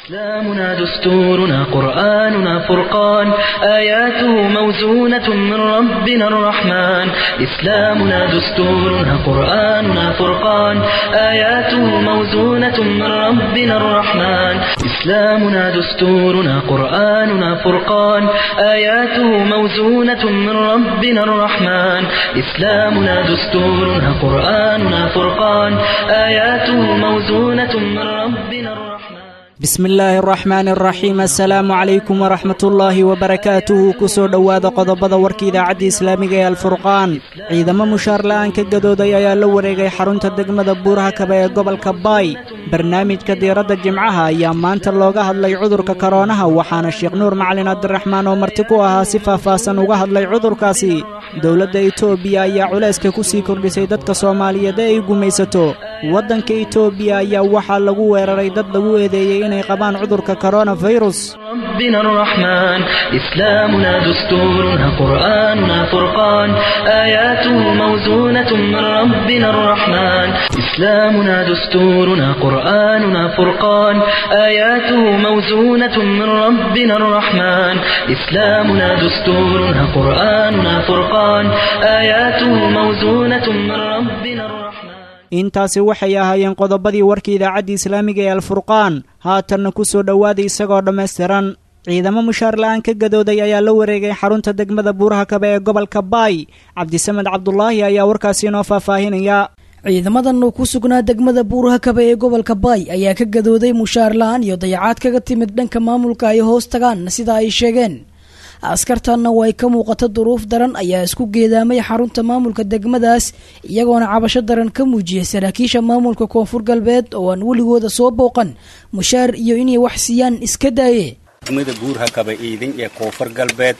إسلامنا دستورنا قرآننا فرقان آياته موزونة من ربنا الرحمن إسلامنا دستورنا قرآننا فرقان آياته موزونة من ربنا الرحمن إسلامنا دستورنا قرآننا فرقان آياته موزونة من ربنا الرحمن إسلامنا دستورنا قرآننا فرقان آياته موزونة من ربنا الرحمن bismi illaahi araxmaan araxiim assalaamu calaykum waraxmatullaahi wabarakaatuhu kusoo dhowaada qodobada warka idaacadda islaamiga ee alfurqaan ciidamo mushaar la'aan ka gadooday ayaa la wareegay xarunta degmada buuraha kaba ee gobolka baay barnaamijka diiradda jimcaha ayaa maanta looga hadlay cudurka koroonaha waxaana sheekh nuur macalin cabdiraxmaan oo marti ku ahaa si faahfaahsan uga hadlay cudurkaasi dowladda itoobiya ayaa culayska ku sii kordhisay dadka soomaaliyeed ee ay gumaysato waddanka itoobiya ayaa waxaa lagu weeraray dad lagu eedeeyey inay qabaan cudurka koronafirus ربنا الرحمن إسلامنا دستورنا قرآننا فرقان آياته موزونة من ربنا الرحمن إسلامنا دستورنا قرآننا فرقان آياته موزونة من ربنا الرحمن إسلامنا دستورنا قرآننا فرقان آياته موزونة من ربنا الرحمن intaasi waxay ahaayeen qodobadii warka idaacadda islaamiga ee alfurqaan haatanna ku soo dhowaada isagoo dhammaystiran ciidamo mushaar la'aan ka gadooday ayaa la wareegay xarunta degmada buuraha kaba ee gobolka baay cabdisamed cabdulaahi ayaa warkaasi inoo faahfaahinaya ciidamadan oo ku sugnaa degmada buuraha kaba ee gobolka baay ayaa ka gadooday mushaar la-aan iyo dayacaad kaga timid dhanka maamulka ay hoos tagaan sida ay sheegeen askartanna oo ay ka muuqato duruuf daran ayaa isku geedaamay xarunta maamulka degmadaas iyagoona cabasho daran ka muujiyay saraakiisha maamulka koonfur galbeed oo aan weligooda soo booqan mushaar iyo inay wax siiyaan iska daaye degmada buurha kaba iidin iyo koonfur galbeed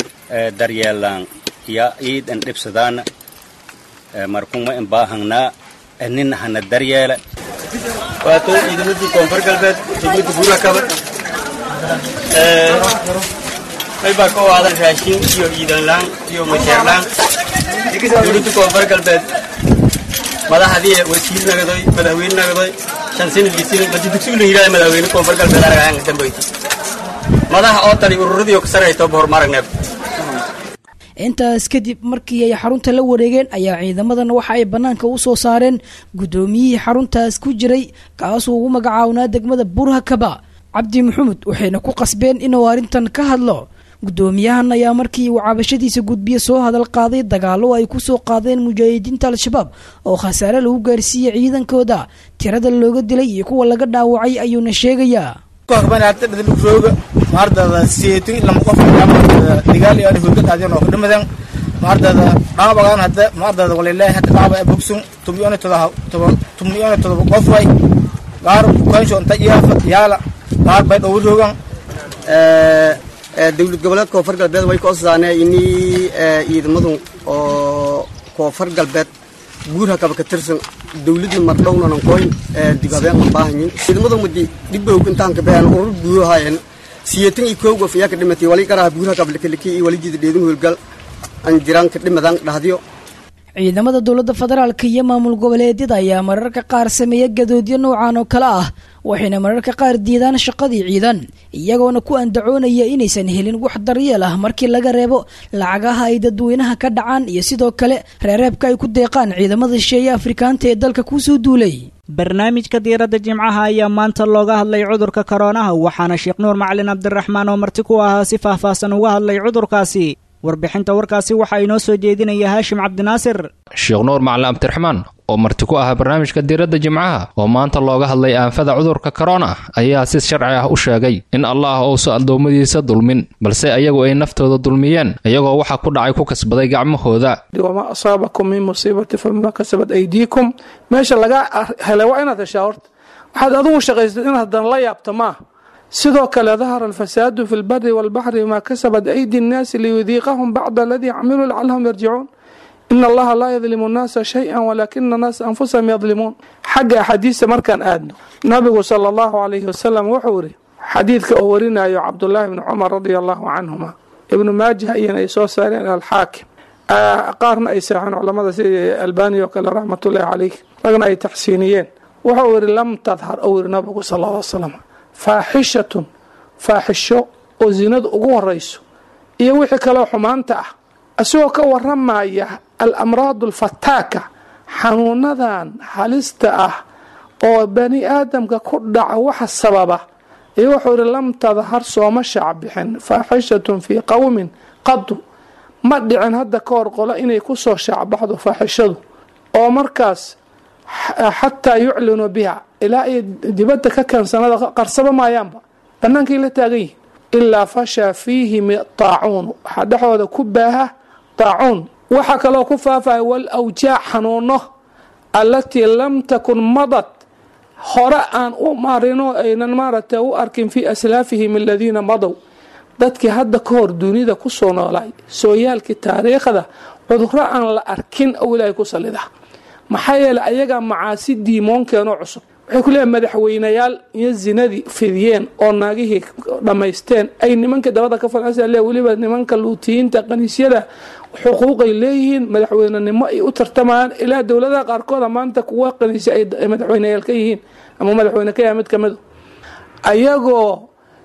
daryeelaan ya iidan dhibsadaana markuma in baahangnaa nina hana daryeela waato ciidamadii koonfur galbeed degmada buurha kaba maybaa ka waadan raashin iyo ciidanlaan iyo masheerlaan dowladda koonfur galbeed madaxdii wasiir nagadoy madaxweyne nagadoy shan sanadkiisina madi dugsigu la yidhahda madaxweyne koonfur galbeed aragaanga dambayta madaxa oo tali ururadii oo ka sarayto hormaragneeb intaas kadib markii ay xarunta la wareegeen ayaa ciidamadan waxa ay bannaanka u soo saareen guddoomiyihii xaruntaas ku jiray kaasuu ugu magacaabnaa degmada burha kaba cabdi maxamed waxayna ku qasbeen inuu arrintan ka hadlo guddoomiyahan ayaa markii uu cabashadiisa gudbiye soo hadal qaaday dagaallo ay ku soo qaadeen mujaahidiinta al-shabaab oo khasaare lagu gaarsiiyey ciidankooda tirada looga dilay iyo kuwa laga dhaawacay ayuuna sheegayaa maardada siyeetin lama qof digaal iyo hurgad aadeen oo kadhamadan maardada dhaabagaan hadda maardada walilaahi hadda dhaaba ee bogsun tumiyona todoba tumiyona todoba qof way gaar bukansho inta yaafa yaala gaar bay dhow rogan dowlad goboleed koonfur galbeed way koosaanee inii ciidamadu oo koonfur galbeed guurha kaba ka tirsan dowladna mardhownanan koyn dib habeen ma baahanyin ciidamadu mudi dhibowg intaan ka been urur guurahayen siyeetan iyo kow gof iyaa ka dhimatay wali garaha guurha kaba likaliki iyo wali jida dheedin howlgal an jiraan ka dhimadan dhahdiyo ciidamada dowladda federaalka iyo maamul goboleedyada ayaa mararka qaar sameeya gadoodyo noocan oo kale ah waxayna mararka qaar diidaan shaqadii ciidan iyagoona ku andacoonaya inaysan helin wax daryeel ah markii laga reebo lacagaha ay dadweynaha ka dhacaan iyo sidoo kale reereebka ay ku deeqaan ciidamada shisheeye afrikaanta ee dalka kusoo duulay barnaamijka diiradda jimcaha ayaa maanta looga hadlay cudurka koroonaha waxaana sheekh nuur macalin cabdiraxmaan oo marti ku ahaa si faahfaahsan uga hadlay cudurkaasi warbixinta warkaasi waxaa inoo soo jeedinaya haashim cabdinaasir sheekh nuur macalin cabdiraxmaan oo marti ku ahaa barnaamijka diiradda jimcaha oo maanta looga hadlay aanfada cudurka korona ayaa si sharci ah u sheegay in allah uusan addoommadiisa dulmin balse ayagu ay naftooda dulmiyeen iyagoo waxa ku dhacay ku kasbaday gacmahooda wamaa asaabakum min musiibati fabimaa kasabat aydiikum meesha laga helay waa inaad heshaa horta waxaad adigu shaqaysatid inaad haddana la yaabta maaha sidoo kale dahara alfasaadu fi lbari walbaxri bimaa kasabat aydi nnaasi liyudiiqahum bacda aladii camiluu lacalahum yarjicuun in allaha laa yadlimu nnaasa shay-an walaakina annaasa anfusahum yadlimuun xagga axaadiista markaan aadno nabigu sala allahu calayhi wasalam wuxuu yidhi xadiidka oo warinayo cabdullaahi bni cumar radia allahu canhuma ibnu maajah iyana ay soo saareen alxaakim qaarna ay seexeen culamada sida albani oo kale raxmatullaahi calayh ragna ay taxsiiniyeen wuxuu yidhi lam tadhar ou yidhi nabigu sal alla slam faaxishatun faaxisho oo zinadu ugu horayso iyo wixii kaleo xumaanta ah isagoo ka waramaya alamraadu alfataaka xanuunadan halista ah oo bani aadamka ku dhaca waxa sababa iyo wuxuu ihi lam tadhar sooma shaacbixin faaxishatun fii qowmin qadu ma dhicin hadda ka hor qolo inay kusoo shaacbaxdo faaxishadu oo markaas xataa yuclinuu biha ilaa ay dibadda ka keensanada qarsaba maayaanba bannaankay la taagan yihin ilaa fashaa fiihim taacuunu waxaa dhexooda ku baaha taacuun waxaa kaloo ku faafaya wal awjaac xanuuno allatii lam takun madad hore aan u marino aynan maaragtay u arkin fii aslaafihim aladiina madow dadkii hadda ka hor dunida kusoo noolaay sooyaalkii taariikhda cuduro aan la arkin oo ilaahay ku sallida maxaa yeeley ayagaa macaasi diimoonkeenoo cusub waxay ku leeyahay madaxweynayaal iyo zinadii fidiyeen oo naagihii dhammaysteen ay nimanka dabada ka falasa le weliba nimanka luutiyiinta kaniisyada xuquuqay leeyihiin madaxweynenimo ay u tartamayaan ilaa dowladaha qaarkooda maanta kuwa kaniisya ay madaxweyneyaal ka yihiin ama madaxweyne ka yaha mid kamida ayagoo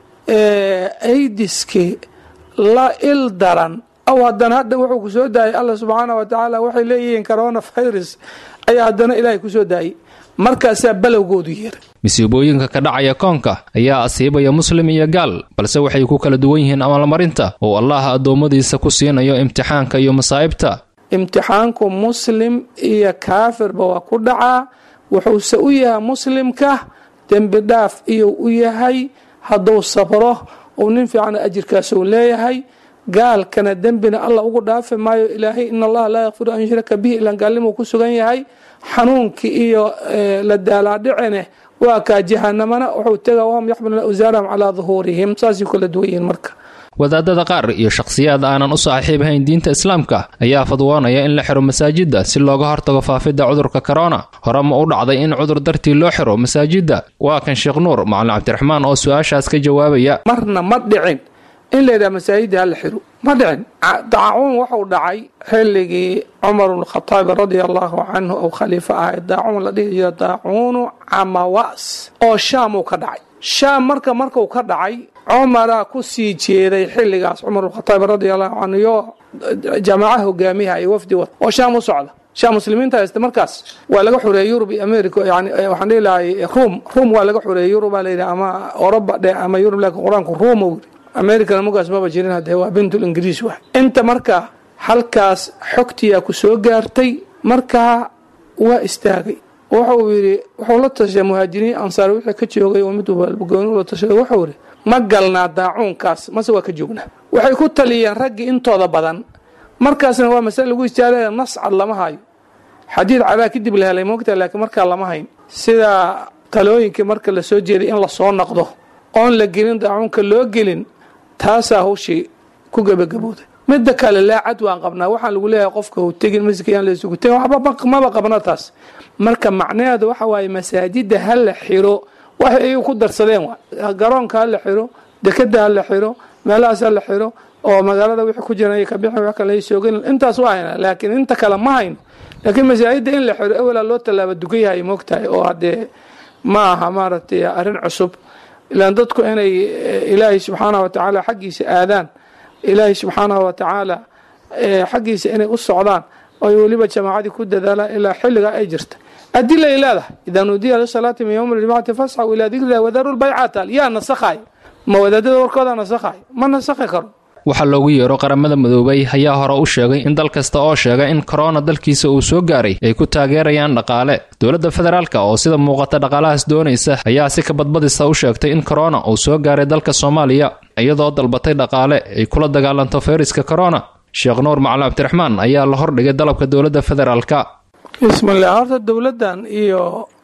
aidiski la il daran aw haddana hadda wuxuu ku soo daayay alla subxaana wa tacaala waxay leeyihiin corona virus ayaa haddana ilaahay kusoo daayay markaasaa balowgoodu yeeray masiibooyinka ka dhacaya koonka ayaa asiibaya muslim iyo gaal balse waxay ku kala duwan yihiin amalmarinta oo allaah addoommadiisa ku siinayo imtixaanka iyo masaa'ibta imtixaanku muslim iyo kaafirba waa ku dhacaa wuxuuse u yahay muslimka dembi dhaaf iyo u yahay hadduu sabro uu nin fiican ajirkaas uu leeyahay gaalkana dembina alla ugu dhaafi maayo ilaahay in allaha laa yakfiru an yushraka bihi ilaan gaalnimuu ku sugan yahay xanuunkii iyo la daalaadhicine waa kaa jahanamana wuxuu tega wahum yaxmiluna awsaarahum calaa duhuurihim saasay kala duwan yihiin marka wadaadada qaar iyo shakhsiyaad aanan u saaxiibhayn diinta islaamka ayaa fadwoonaya in la xiro masaajidda si looga hortago faafidda cudurka korona hore ma u dhacday in cudur dartii loo xiro masaajidda waa kan sheekh nuur macalin cabdiraxmaan oo su-aashaas ka jawaabaya marna ma dhicin in la yidhaha masaajidda hala xiro ma dhicin daacuun wuxuu dhacay xilligii cumar bnkhadaabi radia allahu canhu ou khaliifo ahay daacuun la dhihi jira daacuunu camawas oo shaamuu ka dhacay shaam marka markuu ka dhacay cumaraa ku sii jeeday xilligaas cumar bnkhadaabi radia allahu canhu yo jamaaca hogaamiha iyo wafdi wad oo shaam u socda shaam muslimiinta haysta markaas waa laga xoreeyey yurub iyo america yani waxaan dhihi lahay ruum ruum waa laga xoreeyey yurub baa layidhi ama oroba dhe ama yurub laakiin qur-aanku ruum uu yidhi americana mugaas maba jirin hadee waa bintul ingiriis wa inta marka halkaas xogtiyaa ku soo gaartay markaa waa istaagay wuxuu yidhi wuxuu la tashay muhaajiriin ansaar wixii ka joogay oo mid walbagooni ula tashaday wuxuu yidhi ma galnaa daacuunkaas mase waa ka joognaa waxay ku taliyeen raggii intooda badan markaasna waa masale lagu istaagaya nas cad lama hayo xadiid cadaa kadib la helay moogta laakiin markaa lama hayn sida talooyinkii marka la soo jeeday in lasoo naqdo oon la gelin daacuunka loo gelin taasaa hawshii ku gebagabooday midda kale laacad waan qabnaa waxaan lagu leeyahay qofka hu tegin masjidka yaan laysugu tegin waxba maba qabna taas marka macnaheedu waxa waaye masaajida ha la xiro waxay iyagu ku darsadeen waa garoonka ha la xiro dekada ha la xiro meelahaas ha la xiro oo magaalada wixii ku jiran ka bixin wax kale soogan intaas waa hayna laakiin inta kale ma hayno laakiin masaajida in la xiro ewelaa loo tallaaba dugan yahay moogtahay oo haddee ma aha maaragtay arrin cusub ilaan dadku inay ilaahay subxaanahu wa tacaala xaggiisa aadaan ilaahay subxaanahu wa tacaala xaggiisa inay u socdaan oy weliba jamaacadii ku dadaalaan ilaa xilligaa ay jirta adila ay leedahay idaa nuudiya lisalaati min yowmi ljumacati fasxaw ilaa dikrilah wadaru lbaycaataal yaa nasakhaay ma wadaadada warkooda nasakhaay ma nasakhi karo waxaa loogu yeero qaramada midoobay ayaa hore u sheegay in dal kasta oo sheega in korona dalkiisa uu soo gaaray ay ku taageerayaan dhaqaale dowladda federaalka oo sida muuqata dhaqaalahaas doonaysa ayaa si kabadbadista u sheegtay in korona uu soo gaaray dalka soomaaliya iyadoo dalbatay dhaqaale ay kula dagaalanto fayraska korona sheekh nuur macalin cabdiraxmaan ayaa la hordhigay dalabka dowladda federaalka bismillah horta dowladdan iyo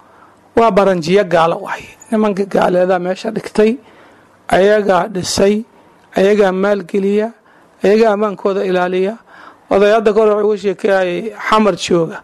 waa baranjiyo gaalo waay nimanka gaaleedaa meesha dhigtay ayagaa dhisay ayagaa maalgeliya ayagaa ammaankooda ilaaliya odayadda kore wuxuu uga sheekeeyay xamar jooga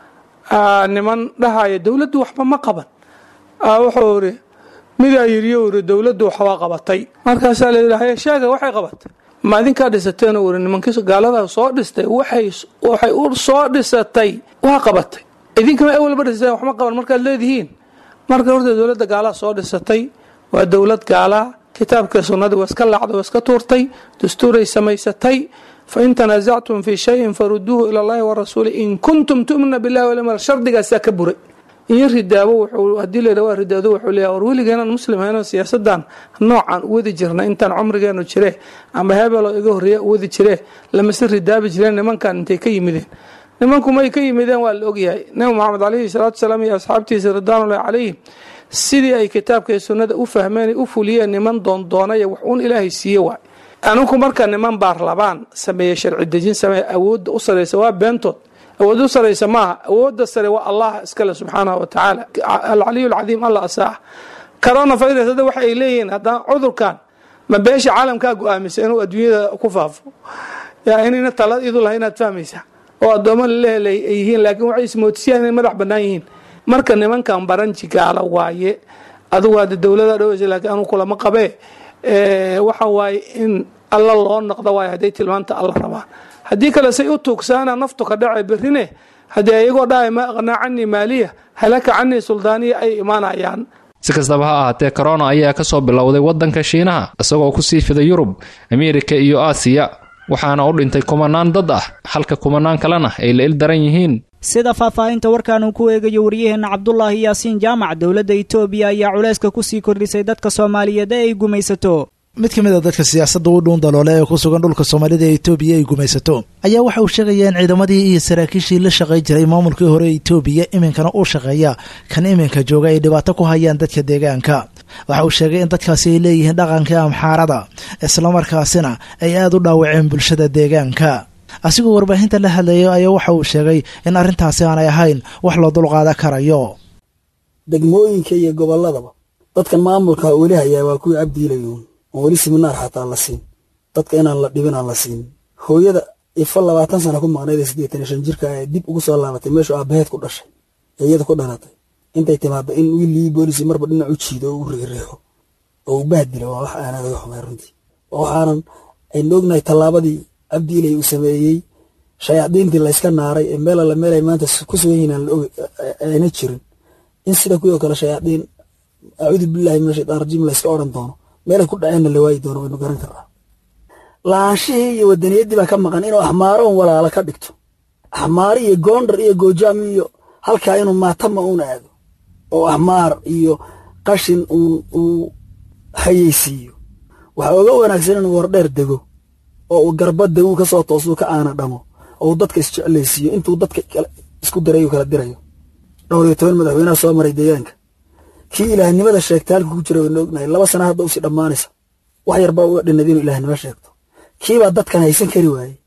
niman dhahaya dowladdu waxba ma qaban wuxuu iri midaa yiriyo iri dowladdu waxbaa qabatay markaasaa la yidhi haye sheega waxay qabatay ma idinkaa dhisateen iri nimankii gaalada soo dhistay waxay waxay u soo dhisatay waa qabatay idinkama awalba dhisateen waxma qaban markaad leedihiin marka horta dowladda gaalaha soo dhisatay waa dowlad gaalaa kitaabka sunnadii waa iska laacday waa iska tuurtay dastuuray samaysatay fain tanaasactum fii shayin faruduuhu ila allahi warasuuli in kuntum tu'minuna billahi walyawm shardigaasaa ka buray iyo ridaabo wuxuu haddii la yidhaha waa ridaado wuxuu leeyahay war weligeenaan muslim ahaynoo siyaasadan noocan u wadi jirna intaan cumrigeenu jire ama hebeloo iga horreeya u wadi jire lamase ridaabi jireen nimankan intay ka yimideen nimanku may ka yimideen waa la ogyahay nabi moxamed calayhi salaatu salaam iyo asxaabtiisa ridwaanullahi calayhim sidii ay kitaabka iyo sunnada u fahmeen u fuliyeen niman doondoonaya wax uun ilaahay siiye waay aninku marka niman baarlabaan sameeye sharci dejin sameeye awoodda u saraysa waa beentood awoodda u saraysa maaha awoodda sare waa allah iskale subxaanahu wa tacaala alcaliyu alcadiim allah asaax corona virus hadda waxa ay leeyihiin haddana cudurkan ma beesha caalamkaa go-aamisa inuu adduunyada ku faafo yaa inayna tala idu lahay inaad fahmaysaa oo addoommo lalehelay ay yihiin laakiin waxay ismoodisiyaan inay madax bannaan yihiin marka nimankan baranji gaala waaye adugu hadda dowlada dhoweysa laakiin anuu kulama qabee waxa waaye in alla loo noqdo waayo hadday tilmaanta alla rabaan haddii kale say u tuugsaana naftu ka dhacay berrine haddii ayagoo dhahay ma aqnaa canii maaliya halaka canii suldaaniya ay imaanayaan si kastaba ha ahaatee korona ayaa ka soo bilowday waddanka shiinaha isagoo ku sii fiday yurub ameerika iyo aasiya waxaana u dhintay kumanaan dad ah halka kumanaan kalena ay la il daran yihiin sida faahfaahinta warkan uu ku eegayo waryaheenna cabdulaahi yaasiin jaamac dowladda itoobiya ayaa culayska kusii kordhisay dadka soomaaliyeed ee ay gumaysato mid ka mid a dadka siyaasadda u dhuun daloole ee ku sugan dhulka soomaalida ee itoobiya ay gumaysato ayaa waxa uu sheegaya in ciidamadii iyo saraakiishii la shaqay jiray maamulkii hore ee itoobiya iminkana uu shaqeeya kan iminka jooga ay dhibaato ku hayaan dadka deegaanka waxa uu sheegay in dadkaasi ay leeyihiin dhaqankii amxaarada islamarkaasina ay aada u dhaawaceen bulshada deegaanka asigoo warbaahinta la hadlayo ayaa waxa uu sheegay in arrintaasi aanay ahayn wax loo dulqaada karayo degmooyinka iyo gobolladaba dadkan maamulka weli hayaa waa kuwii cabdiilayuun oon weli siminaar xataa la siin dadka inaan la dhibin aan la siin hooyada ifa labaatan sana ku maqnayd ee siddeetan iyo shan jirka ee dib ugu soo laabatay meeshu aabaheed ku dhashay ee iyada ku dhalatay intay timaado in wiilii boolisi marba dhinac u jiido oo u riixriixo oo u bahdilo waa wax aanad uga xumay runtii waxaanan aynu ognahay tallaabadii cabdiilay uu sameeyey shayaadiintii layska naaray ee meel alla meel ay maanta ku sugan yihiin ayna jirin in sida kuwii oo kale shayaadiin acuudu billahi min ashaytaan rajiim layska odhan doono meelay ku dhaceenna la waayi doono waynu garan karnaa laanshihii iyo wadaniyaddii baa ka maqan inuu axmaaro un walaala ka dhigto axmaaro iyo goondar iyo goojaam iyo halkaa inuu maatama uun aado oo axmaar iyo qashin uun uu hayeysiiyo waxaa oga wanaagsan inuu wardheer dego oo uu garbadda uu ka soo toosuu ka aana dhamo oo uu dadka isjeclaysiiyo intuu dadka isku dirayu kala dirayo dhowr iyo toban madaxweynaha soo maray deegaanka kii ilaahnimada sheegtay halka ku jira waynu ognahay laba sana hadda usii dhammaanaysa wax yarbaa uga dhinad inuu ilaahnimo sheegto kiibaa dadkan haysan kari waaye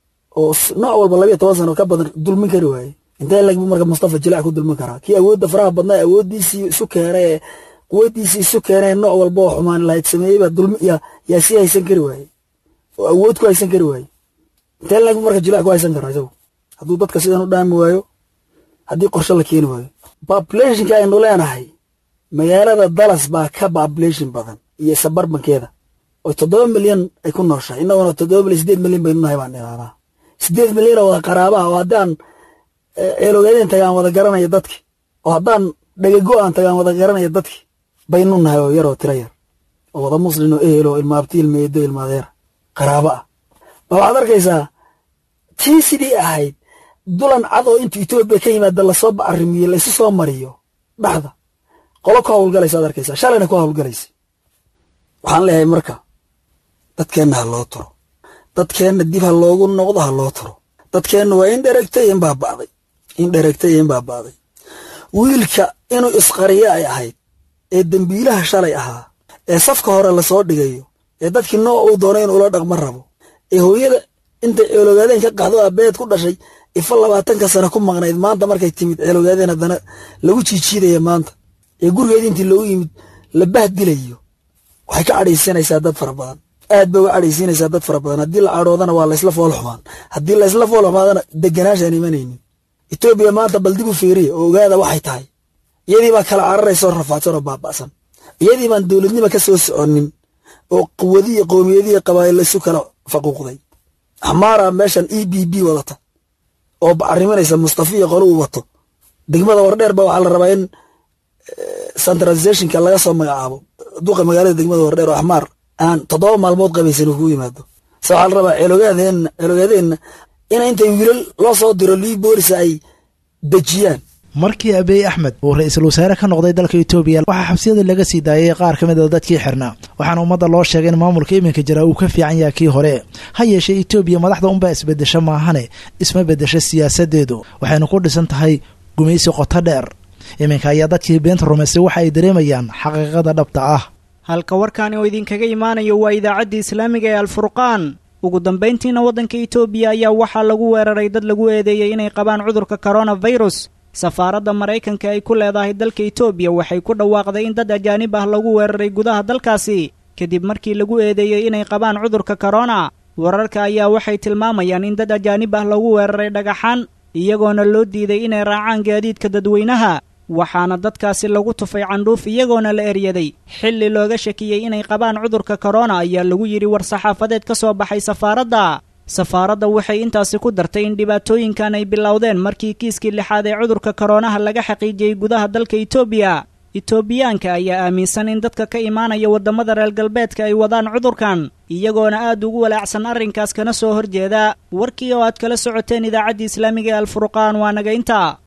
oo nooc walba labiyo toban sano ka badan dulmin kari waaye intee lagbu marka mustafa jilac ku dulmin karaa kii awoodda faraha badnaa awooddiisii isu keenay ee quwadiisii isu keenay nooc walba oo xumaan lahayd sameeyeybaa dulmi yaa sii haysan kari waaye oo awood ku haysan kari waaye intee lagbu marka jilac ku haysan karaa isagu hadduu dadka sidan u dhaami waayo haddii qorshe la keeni waayo populationka aynu leenahay magaalada dallas baa ka population badan iyo sabarbankeeda oo toddoba milyan ay ku nooshahay innaguna toddoba milyan sideed milyan baynu nahay baan dhiraahdaa sideed milyan oo wada qaraabaha oo haddaan ceeloogeedeen tagaan wada garanaya dadki oo haddaan dhagago aan tagaan wada garanaya dadki baynu nahay oo yar oo tiro yar oo wada muslin oo ehel oo ilmaabti ilmeedo ilmaadeera qaraabo ah ma waxaad arkaysaa tii sidii ahayd dulan cad oo intuu etoobiya ka yimaada lasoo bacarimiyo laysu soo mariyo dhaxda qolo ku hawlgalaysa ad arkaysaa shalayna ku hawlgalaysa waxaan leeyahay marka dadkeenna ha loo turo dadkeenna dib ha loogu noqdo ha loo turo dadkeenna waa in dheregtay in baaba'day in dheregtay in baaba'day wiilka inuu isqariyo ay ahayd ee dembiilaha shalay ahaa ee safka hore lasoo dhigayo ee dadkii nooc uu doonay inuu ula dhaqma rabo ee hooyada intay ceeloogaadeen ka qaxdo abeed ku dhashay ifa labaatanka sano ku maqnayd maanta markay timid ceeloogaadeen haddana lagu jiijiidaya maanta ee gurigeedii intii loogu yimid la bahdilayo waxay ka cadhaysiinaysaa dad fara badan aad bay uga cadhaysiinaysaa dad fara badan haddii la cadhoodana waa laysla fool xumaan haddii laysla fool xumaadana deganaanshaan imanaynin etoobiya maanta bal dib u fiiriya oo ogaada waxay tahay iyadii baa kala cararaysa oo rafaadsan oo baaba'san iyadii baan dowladnima ka soo soconin oo quwadiyo qowmiyadiyo qabaa'il isu kala faquuqday axmaara meeshan e b b wadata oo bacariminaysa mustafa iyo qolo uu wato degmada wardheer ba waxaa la rabaa in centralizationka laga soo magacaabo duqa magaalada degmada hordheer oo axmaar aan toddoba maalmood qabaysan uu kugu yimaado se waxaa la rabaa ceelogaadeena ceelogaadeena in intay wiilal loo soo diro lii boolisa ay dejiyaan markii abiy axmed uu ra-iisul wasaare ka noqday dalka etoobiya waxaa xabsiyada laga sii daayay qaar ka mid a dadkii xirnaa waxaana ummadda loo sheegay in maamulka iminka jira uu ka fiican yahay kii hore ha yeeshee etoobiya madaxda unbaa isbedesho maahane isma bedesho siyaasadeedu waxayna ku dhisan tahay gumaysi qoto dheer iminka ayaa dadkii beenta rumaystay waxa ay dareemayaan xaqiiqada dhabta ah halka warkaani oo idinkaga imaanayo waa idaacaddii islaamiga ee alfurqaan ugu dambayntiina waddanka etoobiya ayaa waxaa lagu weeraray dad lagu eedeeyey inay qabaan cudurka koronafirus safaaradda maraykanka ay ku leedahay dalka etoobiya waxay ku dhawaaqday in dad ajaanib ah lagu weeraray gudaha dalkaasi kadib markii lagu eedeeyey inay qabaan cudurka korona wararka ayaa waxay tilmaamayaan in dad ajaanib ah lagu weeraray dhagaxaan iyagoona loo diiday inay raacaan gaadiidka dadweynaha waxaana dadkaasi lagu tufay candhuuf iyagoona la eryaday xilli looga shakiyey inay qabaan cudurka korona ayaa lagu yidhi war-saxaafadeed ka soo baxay safaaradda safaaradda waxay intaasi ku dartay in dhibaatooyinkan ay bilowdeen markii kiiskii lixaad ee cudurka koronaha laga xaqiijiyey gudaha dalka etoobiya etoobiyaanka ayaa aaminsan in dadka ka imaanaya waddamada reer galbeedka ay wadaan cudurkan iyagoona aad ugu walaacsan arrinkaas kana soo horjeeda warkii oo aad kala socoteen idaacaddii islaamiga ee alfurqaan waa naga inta